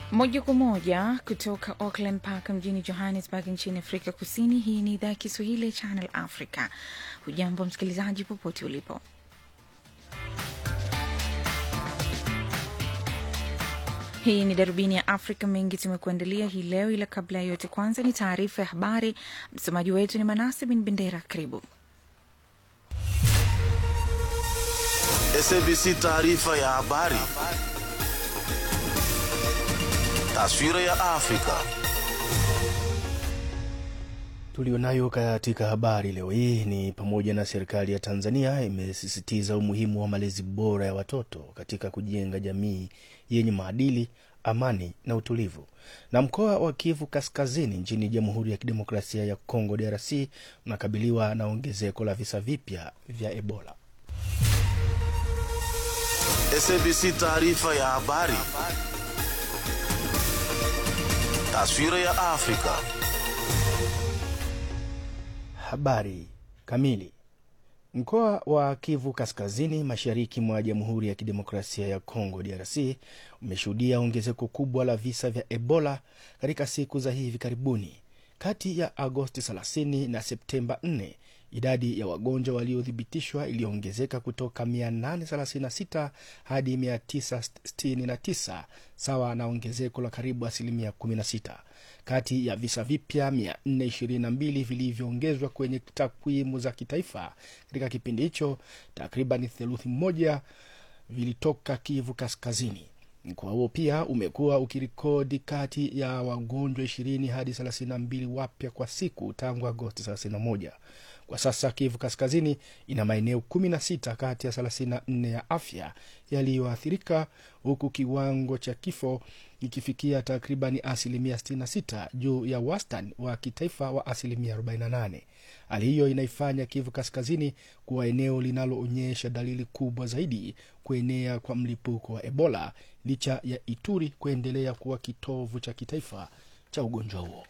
Moja kwa moja kutoka Auckland Park mjini Johannesburg nchini Afrika Kusini. Hii ni idhaa ya Kiswahili ya Channel Africa. Hujambo msikilizaji, popote ulipo. Hii ni darubini ya Afrika. Mengi tumekuandalia hii leo, ila kabla ya yote, kwanza ni taarifa ya habari. Msomaji wetu ni Manase bin Bendera. Karibu. SABC taarifa ya habari. Taswira ya Afrika. Tulionayo katika habari leo hii ni pamoja na serikali ya Tanzania imesisitiza umuhimu wa malezi bora ya watoto katika kujenga jamii yenye maadili, amani na utulivu. Na mkoa wa Kivu Kaskazini nchini Jamhuri ya Kidemokrasia ya Kongo DRC unakabiliwa na ongezeko la visa vipya vya Ebola. SABC taarifa ya habari. Taswira ya Afrika. Habari kamili. Mkoa wa Kivu Kaskazini, mashariki mwa Jamhuri ya Kidemokrasia ya Kongo DRC umeshuhudia ongezeko kubwa la visa vya Ebola katika siku za hivi karibuni. Kati ya Agosti 30 na Septemba 4 idadi ya wagonjwa waliothibitishwa iliongezeka kutoka 836 hadi 969 sawa na ongezeko la karibu asilimia 16. Kati ya visa vipya 422 vilivyoongezwa kwenye takwimu za kitaifa katika kipindi hicho, takriban theluthi moja vilitoka Kivu Kaskazini. Mkoa huo pia umekuwa ukirikodi kati ya wagonjwa 20 hadi 32 wapya kwa siku tangu Agosti 31. Kwa sasa Kivu Kaskazini ina maeneo 16 kati ya 34 ya afya yaliyoathirika huku kiwango cha kifo ikifikia takribani asilimia 66 juu ya wastani wa kitaifa wa asilimia 48. Hali hiyo inaifanya Kivu Kaskazini kuwa eneo linaloonyesha dalili kubwa zaidi kuenea kwa mlipuko wa Ebola licha ya Ituri kuendelea kuwa kitovu cha kitaifa cha ugonjwa huo.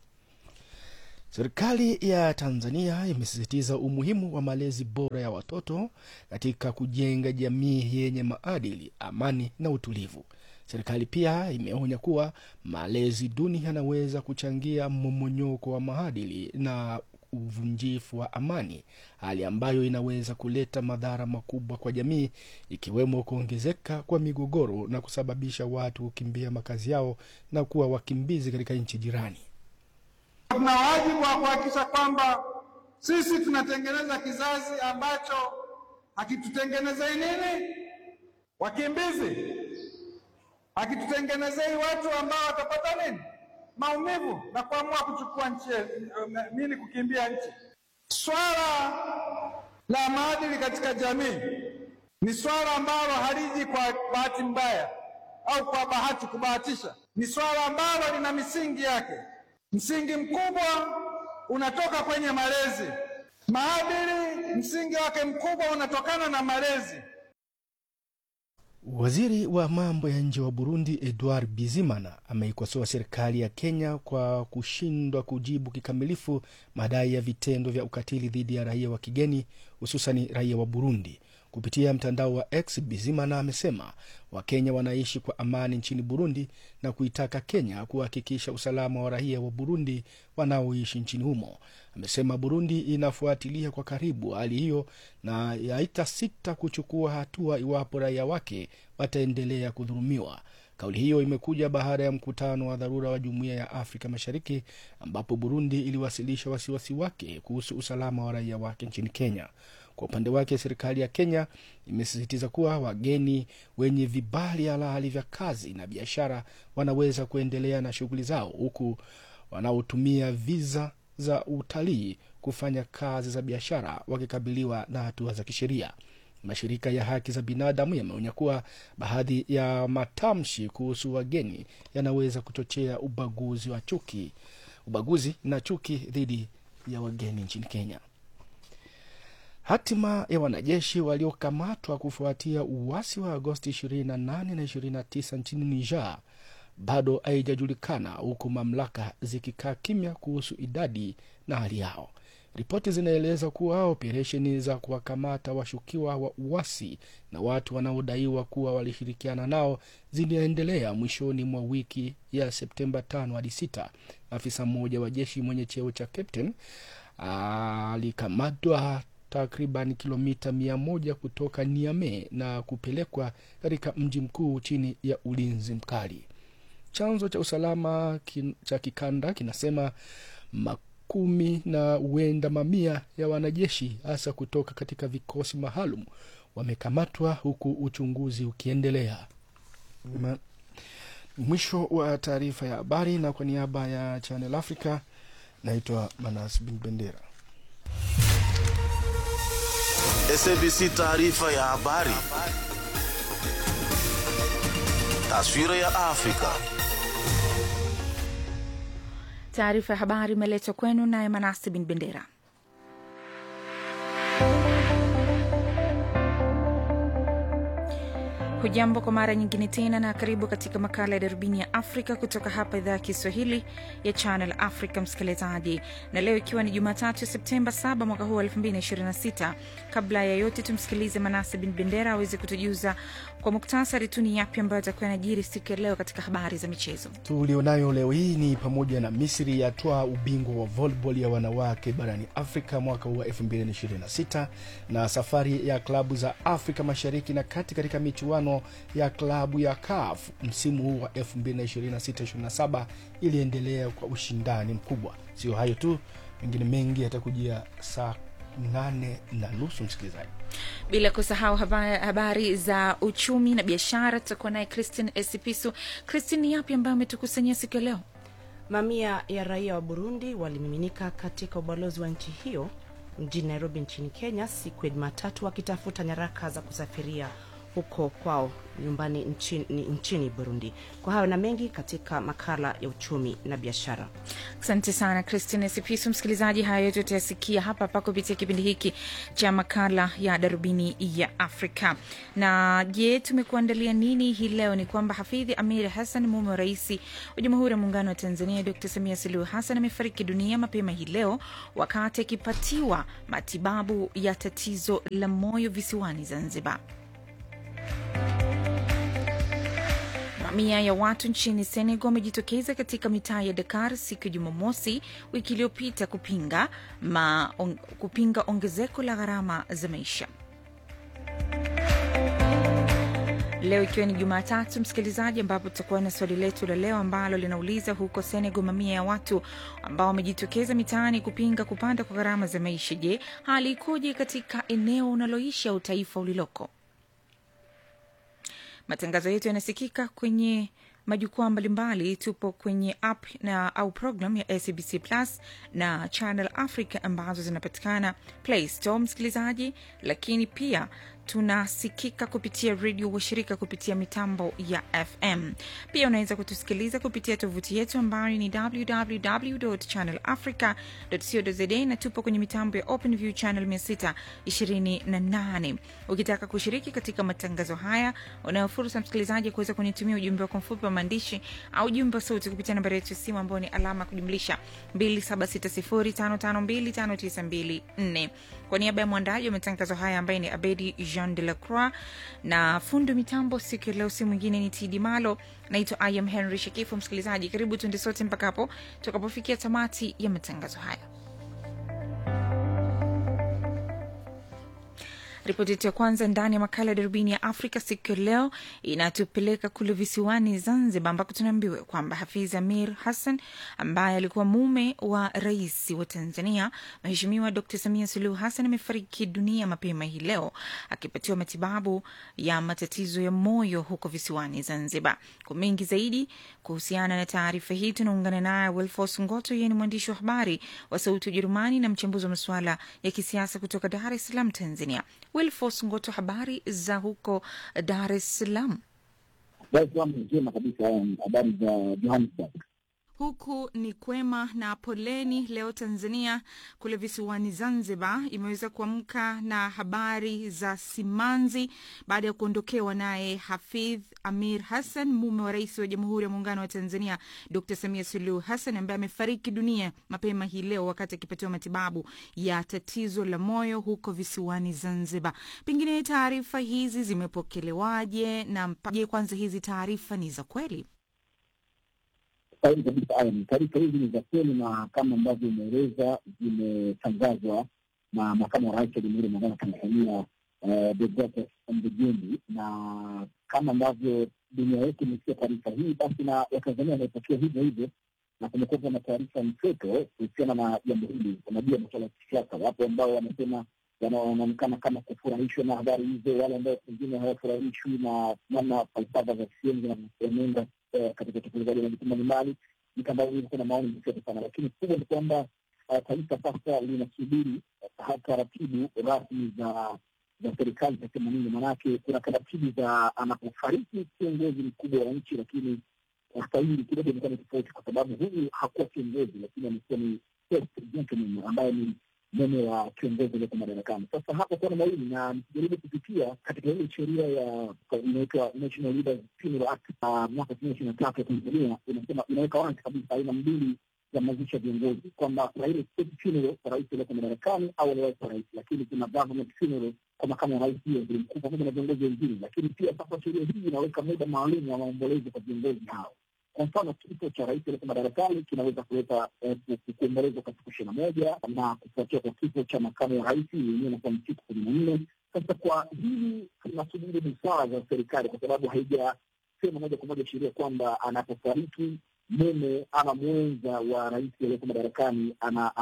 Serikali ya Tanzania imesisitiza umuhimu wa malezi bora ya watoto katika kujenga jamii yenye maadili, amani na utulivu. Serikali pia imeonya kuwa malezi duni yanaweza kuchangia mmomonyoko wa maadili na uvunjifu wa amani, hali ambayo inaweza kuleta madhara makubwa kwa jamii, ikiwemo kuongezeka kwa migogoro na kusababisha watu kukimbia makazi yao na kuwa wakimbizi katika nchi jirani. Tuna wajibu wa kuhakikisha kwamba sisi tunatengeneza kizazi ambacho hakitutengenezei nini, wakimbizi, hakitutengenezei watu ambao watapata nini, maumivu na kuamua kuchukua nchi nini, kukimbia nchi. Swala la maadili katika jamii ni swala ambalo haliji kwa bahati mbaya au kwa bahati kubahatisha, ni swala ambalo lina misingi yake. Msingi mkubwa unatoka kwenye malezi. Maadili msingi wake mkubwa unatokana na malezi. Waziri wa mambo ya nje wa Burundi Edouard Bizimana ameikosoa serikali ya Kenya kwa kushindwa kujibu kikamilifu madai ya vitendo vya ukatili dhidi ya raia wa kigeni hususani raia wa Burundi. Kupitia mtandao wa X, Bizimana amesema Wakenya wanaishi kwa amani nchini Burundi na kuitaka Kenya kuhakikisha usalama wa raia wa Burundi wanaoishi nchini humo. Amesema Burundi inafuatilia kwa karibu hali hiyo na haitasita kuchukua hatua iwapo raia wake wataendelea kudhulumiwa. Kauli hiyo imekuja baada ya mkutano wa dharura wa Jumuiya ya Afrika Mashariki ambapo Burundi iliwasilisha wasiwasi wake kuhusu usalama wa raia wake nchini Kenya. Kwa upande wake, serikali ya Kenya imesisitiza kuwa wageni wenye vibali halali vya kazi na biashara wanaweza kuendelea na shughuli zao, huku wanaotumia viza za utalii kufanya kazi za biashara wakikabiliwa na hatua za kisheria. Mashirika ya haki za binadamu yameonya kuwa baadhi ya matamshi kuhusu wageni yanaweza kuchochea ubaguzi wa chuki, ubaguzi na chuki dhidi ya wageni nchini Kenya. Hatima ya wanajeshi waliokamatwa kufuatia uasi wa Agosti 28 na 29 nchini Niger bado haijajulikana huku mamlaka zikikaa kimya kuhusu idadi na hali yao. Ripoti zinaeleza kuwa operesheni za kuwakamata washukiwa wa uasi na watu wanaodaiwa kuwa walishirikiana nao ziliendelea mwishoni mwa wiki ya Septemba 5 hadi 6. Afisa mmoja wa jeshi mwenye cheo cha captain alikamatwa takriban kilomita mia moja kutoka Niamey na kupelekwa katika mji mkuu chini ya ulinzi mkali. Chanzo cha usalama kin, cha kikanda kinasema makumi na huenda mamia ya wanajeshi hasa kutoka katika vikosi maalum wamekamatwa huku uchunguzi ukiendelea. Ma, mwisho wa taarifa ya habari, na kwa niaba ya Channel Africa naitwa Manas Bin Bendera. SABC taarifa ya habari. Taswira ya Afrika. Taarifa ya habari imeletwa kwenu naye Manasi Bin Bendera. Hujambo kwa mara nyingine tena na karibu katika makala ya darubini ya Afrika kutoka hapa idhaa ya Kiswahili ya Channel Africa, msikilizaji, na leo ikiwa ni Jumatatu Septemba 7 mwaka huu wa 2026. Kabla ya yote, tumsikilize Manase Bin Bendera aweze kutujuza kwa muktasari tu ni yapi ambayo atakuwa yanajiri siku ya leo katika habari za michezo tulionayo leo hii ni pamoja na Misri yatwaa ubingwa wa volleyball ya wanawake barani Afrika mwaka huu wa 2026 na safari ya klabu za Afrika Mashariki na Kati katika michuano ya klabu ya CAF msimu huu wa 2026-27 iliendelea kwa ushindani mkubwa. Sio hayo tu, mengine mengi yatakujia saa nane na nusu msikilizaji. bila kusahau habari, habari za uchumi na biashara. Tutakuwa naye Christine Esipisu. Christine, ni yapi ambayo ametukusanyia siku ya leo? Mamia ya raia wa Burundi walimiminika katika ubalozi wa nchi hiyo mjini Nairobi nchini Kenya siku ya Jumatatu wakitafuta nyaraka za kusafiria huko kwao nyumbani nchini, nchini Burundi. Kwa hayo na mengi katika makala ya uchumi na biashara. Asante sana Christine Sipisu. Msikilizaji, haya yote utayasikia hapa hapa kupitia kipindi hiki cha makala ya darubini ya Afrika. Na je, tumekuandalia nini hii leo? Ni kwamba Hafidhi Amir Hassan, mume wa rais wa Jamhuri ya Muungano wa Tanzania Dr Samia Suluhu Hassan, amefariki dunia mapema hii leo wakati akipatiwa matibabu ya tatizo la moyo visiwani Zanzibar. Mamia ya watu nchini Senegal wamejitokeza katika mitaa ya Dakar siku ya Jumamosi wiki iliyopita kupinga, ma, on, kupinga ongezeko la gharama za maisha. Leo ikiwa ni Jumatatu, msikilizaji, ambapo tutakuwa na swali letu la leo ambalo linauliza huko Senegal, mamia ya watu ambao wamejitokeza mitaani kupinga kupanda kwa gharama za maisha. Je, hali ikoje katika eneo unaloishi au taifa uliloko? Matangazo yetu yanasikika kwenye majukwaa mbalimbali. Tupo kwenye app na au program ya SABC Plus na Channel Africa ambazo zinapatikana Play Store, msikilizaji, lakini pia tunasikika kupitia redio washirika kupitia mitambo ya FM. Pia unaweza kutusikiliza kupitia tovuti yetu ambayo ni www.channelafrica.co.za na tupo kwenye mitambo ya OpenView channel 628. Ukitaka kushiriki katika matangazo haya, unayo fursa msikilizaji kuweza kunitumia ujumbe wako mfupi wa maandishi au ujumbe wa sauti kupitia nambari yetu ya simu ambayo ni alama ya kujumlisha 276055259254. Kwa niaba ya mwandaji wa matangazo haya ambaye ni Abedi Jean de la Croix na fundi mitambo siku ya leo, si mwingine ni Tidi Malo. Naitwa I am Henry Shekifu. Msikilizaji, karibu tuende sote mpaka hapo tutakapofikia tamati ya matangazo haya. Ripoti yetu ya kwanza ndani ya makala ya darubini ya Afrika siku ya leo inatupeleka kule visiwani Zanzibar, ambako tunaambiwa kwamba Hafiz Amir Hassan ambaye alikuwa mume wa rais wa Tanzania Mheshimiwa Dr Samia Suluhu Hassan amefariki dunia mapema hii leo akipatiwa matibabu ya matatizo ya moyo huko visiwani Zanzibar. Kwa mengi zaidi kuhusiana na taarifa hii tunaungana naye Wilfos Ngoto, yeye ni mwandishi wa habari wa Sauti ya Ujerumani na mchambuzi wa masuala ya kisiasa kutoka Dar es Salaam, Tanzania. Wilfos Ngoto, habari za huko Dar es Salaam? Dar es Salaam njema kabisa. Habari za Johannesburg? Huku ni kwema na poleni. Leo Tanzania kule visiwani Zanzibar imeweza kuamka na habari za simanzi baada ya kuondokewa naye Hafidh Amir Hassan, mume wa rais wa Jamhuri ya Muungano wa Tanzania Dr Samia Suluhu Hassan, ambaye amefariki dunia mapema hii leo wakati akipatiwa matibabu ya tatizo la moyo huko visiwani Zanzibar. Pengine taarifa hizi zimepokelewaje na je, kwanza hizi taarifa ni za kweli? Kweli kabisa, Ayam, taarifa hizi ni za kweli na kama ambavyo imeeleza zimetangazwa na makamu wa rais wa Jamhuri ya Muungano wa Tanzania Deogratias Ndejembi, na kama ambavyo dunia yetu imesikia taarifa hii, basi na Watanzania wanaipokea hivyo hivyo, na kumekuwa na taarifa mseto kuhusiana na jambo hili. Unajua, masuala ya kisiasa, wapo ambao wanasema wanaonekana kama kufurahishwa na habari hizo, wale ambao pengine hawafurahishwi na namna falsafa za CCM zinavyoenenda katika utekelezaji wa majukumu mbalimbali. Mitandao hii kuna maoni mseto sana, lakini kubwa ni kwamba taifa sasa linasubiri taratibu rasmi za za serikali tasema nini, maanake kuna taratibu za anapofariki kiongozi mkubwa wa nchi, lakini sasa hili kidogo imekuwa ni tofauti, kwa sababu huyu hakuwa kiongozi, lakini amekuwa ni gentleman ambaye ni mume wa kiongozi aliyoko madarakani. Sasa hapo kuna mawili, na nikijaribu kupitia katika ile sheria ya inaitwa National Leaders Funeral Act mwaka elfu mbili ishirini na tatu ya Tanzania, inasema inaweka wazi kabisa aina mbili za mazishi ya viongozi, kwamba kuna ile state funeral kwa rais aliyoko madarakani au aliwahi kuwa rais, lakini kuna government funeral kwa makamu wa rais, hiyo waziri mkuu pamoja na viongozi wengine. Lakini pia sasa sheria hii inaweka muda maalum wa maombolezo kwa viongozi hao. Kwa mfano kifo cha rais aliyeko madarakani kinaweza kuleta kuombolezwa kwa siku ishirini na moja na kufuatia kwa kifo cha makamu wa rais yenyewe inakuwa ni siku kumi na nne. Sasa kwa hili tunasubiri busara za serikali, kwa sababu haijasema moja kwa moja sheria kwamba anapofariki mume ama mwenza wa rais aliyeko madarakani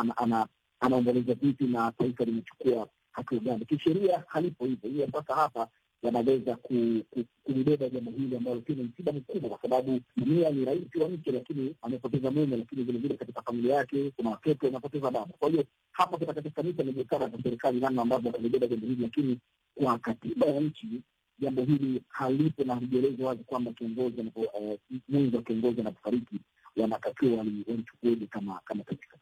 anaomboleza vipi na taifa limechukua hatua gani. Kisheria halipo hivyo. Hiyo sasa hapa wanaweza kulibeba jambo hili ambalo pia ni msiba mkubwa, kwa sababu Samia ni rais wa nchi, lakini amepoteza mume, lakini vilevile katika familia yake kuna watoto wanapoteza baba. Kwa hiyo hapa kitakachofanyika ni busara za serikali, namna ambavyo watalibeba jambo hili, lakini kwa katiba ya nchi jambo hili halipo na halijaelezwa wazi kwamba kiongozi mwenzi wa kiongozi anapofariki wanatakiwa walichukueje kama kama taifa.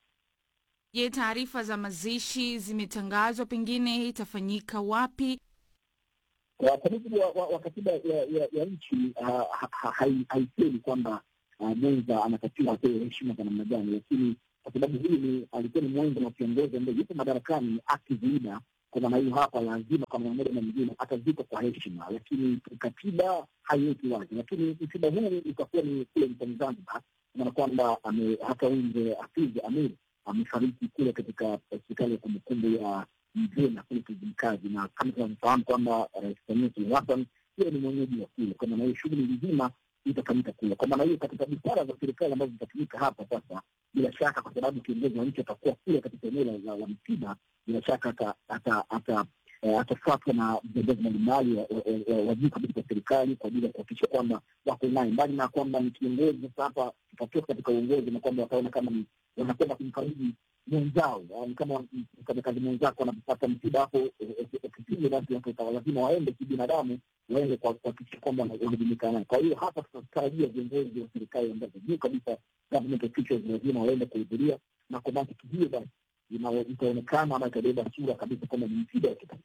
Je, taarifa za mazishi zimetangazwa, pengine itafanyika wapi? Kwa mujibu wa katiba ya nchi haisemi kwamba mwenza anatakiwa apewe heshima za namna gani, lakini kwa sababu hii alikuwa ni mwenza na kiongozi ambaye yupo madarakani akiziida kwa maana hiyo hapa lazima kwa namna moja na nyingine atazikwa kwa heshima, lakini katiba haiweki wazi. Lakini msiba huu utakuwa ni kule nchini Zanzibar, maana kwamba hata huyu mzee Hafidh Amir amefariki kule katika hospitali ya kumbukumbu ya Mzena kule Kizimkazi, na kama tunavyofahamu kwamba Rais Samia Suluhu Hassan hiyo ni mwenyeji wa kule. Kwa maana hiyo shughuli nzima itafanyika kule. Kwa maana hiyo katika busara za serikali ambazo zitatumika hapa sasa, bila shaka, kwa sababu kiongozi wa nchi atakuwa kule katika eneo la msiba, bila shaka atafuatwa na viongozi mbalimbali wa juu kabisa wa serikali kwa ajili ya kuhakikisha kwamba wako naye, mbali na kwamba ni kiongozi. Sasa hapa tutatoka katika uongozi na kwamba wataona kama ni wanakwenda kumfariji mwenzao, kama mfanyakazi mwenzako anapopata msiba hapo ofisini, basi watu lazima waende kibinadamu, waende kuhakikisha kwamba wanajumuika naye. Kwa hiyo hapa tunatarajia viongozi wa serikali ambazo juu kabisa, government officials, lazima waende kuhudhuria, na kwa mantiki hiyo basi itaonekana ama itabeba sura kabisa kwamba ni msiba wa kitaifa.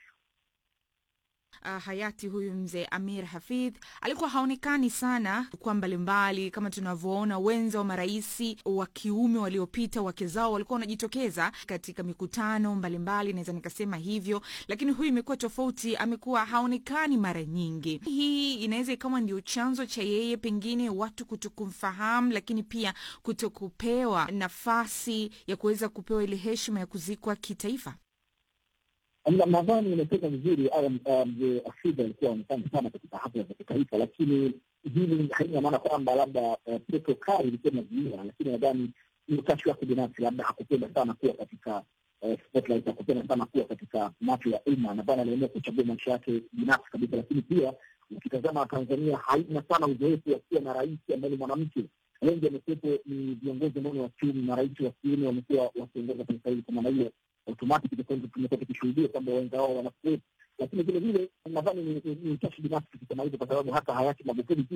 Uh, hayati huyu mzee Amir Hafidh alikuwa haonekani sana kwa mbalimbali, kama tunavyoona wenza wa maraisi wa kiume waliopita, wake zao walikuwa wanajitokeza katika mikutano mbalimbali, naweza nikasema hivyo, lakini huyu imekuwa tofauti, amekuwa haonekani mara nyingi. Hii inaweza ikawa ndio chanzo cha yeye pengine watu kutokumfahamu, lakini pia kutokupewa nafasi ya kuweza kupewa ile heshima ya kuzikwa kitaifa. Nadhani imetoka vizuri. Mzee Hafidh alikuwa aonekana sana katika hafla za kitaifa, lakini hili haina maana kwamba labda protokali ilikuwa inazuia, lakini nadhani ni utashi wake binafsi, labda hakupenda sana kuwa katika spotlight, hakupenda sana kuwa katika macho ya umma. Nadhani aliamua kuchagua maisha yake binafsi kabisa, lakini pia ukitazama Tanzania haina sana uzoefu wa kuwa na rais ambaye ni mwanamke. Wengi wamekuwepo ni viongozi ambao ni wa kiume na rais wa kiume wamekuwa wakiongoza taifa hili. Kwa maana hiyo automatic tumekuwa tukishuhudia kwamba wenza wao wanakuwepo, lakini vile vile nadhani ni utashi binafsi kusema hivyo, kwa sababu hata hayati Magufuli pia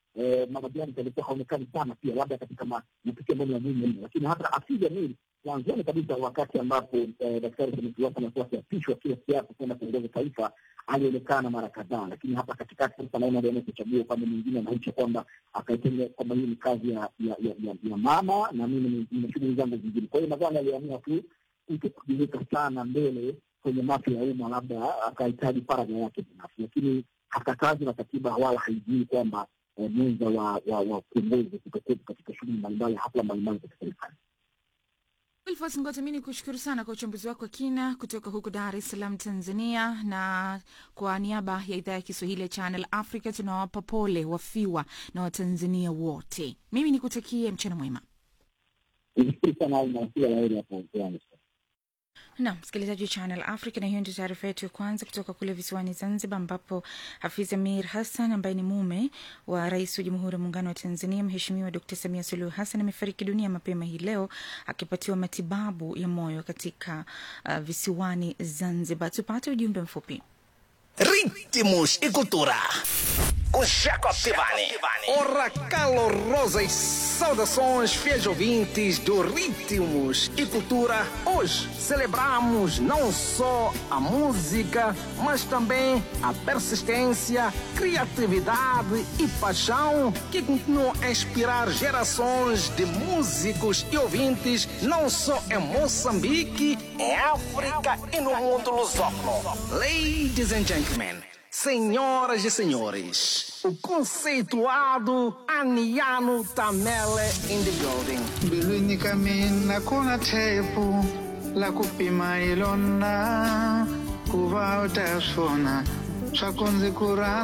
eh, Mama Janet alikuwa haonekani sana pia, labda katika ma- matukio ambayo ni ya muhimu mno, lakini hata Hafidh Amir mwanzoni kabisa, wakati ambapo eh, Daktari Samia Suluhu Hassan alikuwa akiapishwa kila siasa kwenda kuongoza taifa, alionekana mara kadhaa, lakini hapa katikati sasa naona aliamua kuchagua upande mwingine, anaisha kwamba akaitenga kwamba hii ni kazi ya ya, ya, ya, ya mama na mimi ni- nina shughuli zangu zingine. Kwa hiyo nadhani aliamua tu kuto kujiweka sana mbele kwenye macho ya umma, labda akahitaji faragha yake binafsi, lakini hakatazi na katiba wala haijui kwamba eh, mwenza wa wa wa kiongozi kutokuwepo katika shughuli mbalimbali, hafla mbalimbali za serikali. Wilfos Ngoto, mi ni kushukuru sana kwa uchambuzi wako wa kina kutoka huko Dar es Salaam, Tanzania. Na kwa niaba ya idhaa ya Kiswahili ya Channel Africa tunawapa pole wafiwa na Watanzania wote. Mimi nikutakie mchana mwema. Nilishukuru sana au nawasia laheri hapo Johannesburg. na msikilizaji wa Channel Africa, na hiyo ndio taarifa yetu ya kwanza kutoka kule visiwani Zanzibar, ambapo Hafiz Amir Hassan ambaye ni mume wa rais wa Jamhuri ya Muungano wa Tanzania Mheshimiwa Dkt Samia Suluhu Hassan amefariki dunia mapema hii leo akipatiwa matibabu ya moyo katika uh, visiwani Zanzibar. Tupate ujumbe mfupi. Ritmos e cultura. Com Jacob Tivani. Ora calorosas saudações, fiéis ouvintes do Ritmos e Cultura. Hoje celebramos não só a música, mas também a persistência, criatividade e paixão que continuam a inspirar gerações de músicos e ouvintes, não só em Moçambique, em África e no mundo lusófono. Ladies and gentlemen, senhoras e senhores, o conceituado Aniano Tamele in the building. mbilwini ka mina ku na thepu la ku pima hi lona ku va u ta swona swa ku ndzi ku rhandza